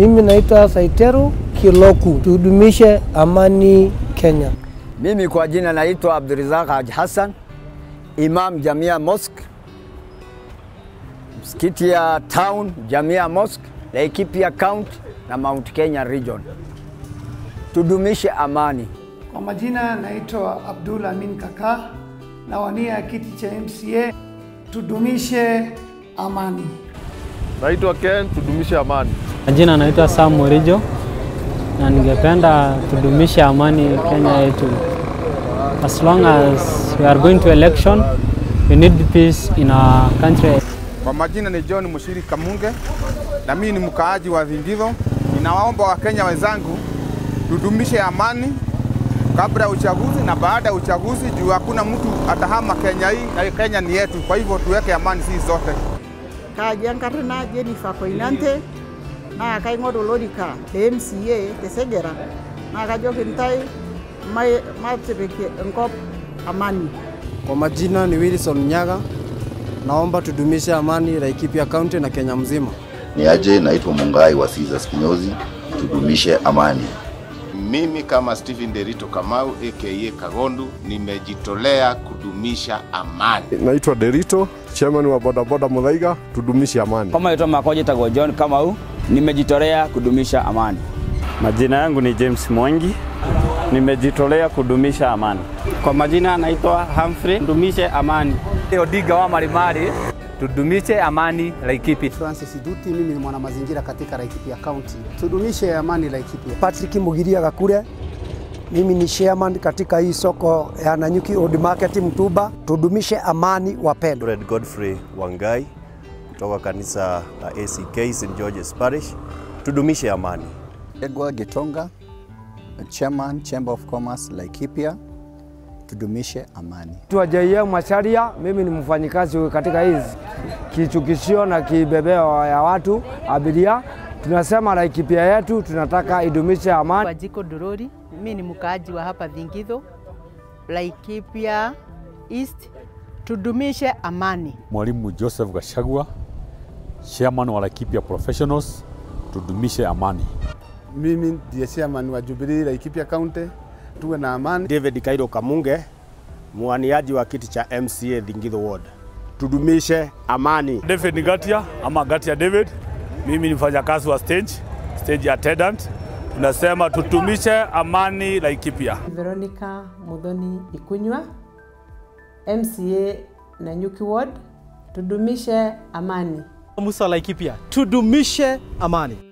Mimi naitwa Saiteru Kiloku. Tudumishe amani Kenya. Mimi kwa jina naitwa Abdurizak Haji Hassan, Imam Jamia Mosque, msikiti ya town Jamia Mosque, Laikipia County na Mount Kenya Region. Tudumishe amani. Kwa majina naitwa Abdul Amin Kaka, nawania kiti cha MCA. Tudumishe amani. Naitwa Ken, tudumishe amani. Majina naitwa Sam Morijo na ningependa tudumishe amani Kenya yetu. As long as we are going to election, we need peace in our country. Kwa majina ni John Mushiri Kamunge na mimi ni mkaaji wa Thingitho. Ninawaomba Wakenya wenzangu tudumishe amani kabla ya uchaguzi na baada ya uchaguzi, juu hakuna mtu atahama Kenya hii na Kenya ni yetu. Kwa hivyo tuweke amani sisi zote. kajiankarna Jennifer Koinante naa kaing'oru olorika le MCA te Segera naa kajoki ntae mai- matipik enkop amani. Kwa majina ni Wilson Nyaga, naomba tudumishe amani Laikipia County na Kenya mzima. Ni aje, naitwa Mungai wa Caesars Kinyozi, tudumishe amani. Mimi kama Stephen Derito Kamau aka Kagondu nimejitolea kudumisha amani. Naitwa Derito, chairman wa bodaboda Muthaiga, tudumishe amani. Kama naitwa Makoje Tago John Kamau, nimejitolea kudumisha amani. Majina yangu ni James Mwangi, nimejitolea kudumisha amani. Kwa majina naitwa Humphrey, tudumishe amani. Odiga wa Marimari, tudumishe amani Laikipia. Francis Duti, mimi ni mwanamazingira katika Laikipia County. Tudumishe amani Laikipia. Patrick Mugiria Gakure, mimi ni chairman katika hii soko ya Nanyuki Old Market Mtuba. Tudumishe amani wapendwa. Red Godfrey Wangai kutoka kanisa la ACK St George's Parish. Tudumishe amani. Edward Gitonga, Chairman Chamber of Commerce Laikipia. Tudumishe amani. Tuajaia Macharia, mimi ni mfanyikazi katika hizi kichukishio na kibebeo ya watu abiria. Tunasema Laikipia yetu tunataka idumishe amani. Wajiko Durori, mimi ni mkaaji wa hapa Thingitho, Laikipia East, tudumishe amani. Mwalimu Joseph Gashagwa, chairman wa Laikipia Professionals, tudumishe amani. Mimi ndiye chairman wa Jubilee Laikipia County, tuwe na amani. David Kairo Kamunge, mwaniaji wa kiti cha MCA Thingitho Ward. Tudumishe amani. David Gatia ama Gatia David, mimi ni mfanyakazi wa stage, stage attendant. Tunasema tutumishe amani Laikipia. Veronica Mudhoni Ikunywa, MCA Nanyuki Ward, tudumishe amani. Musa Laikipia, tudumishe amani.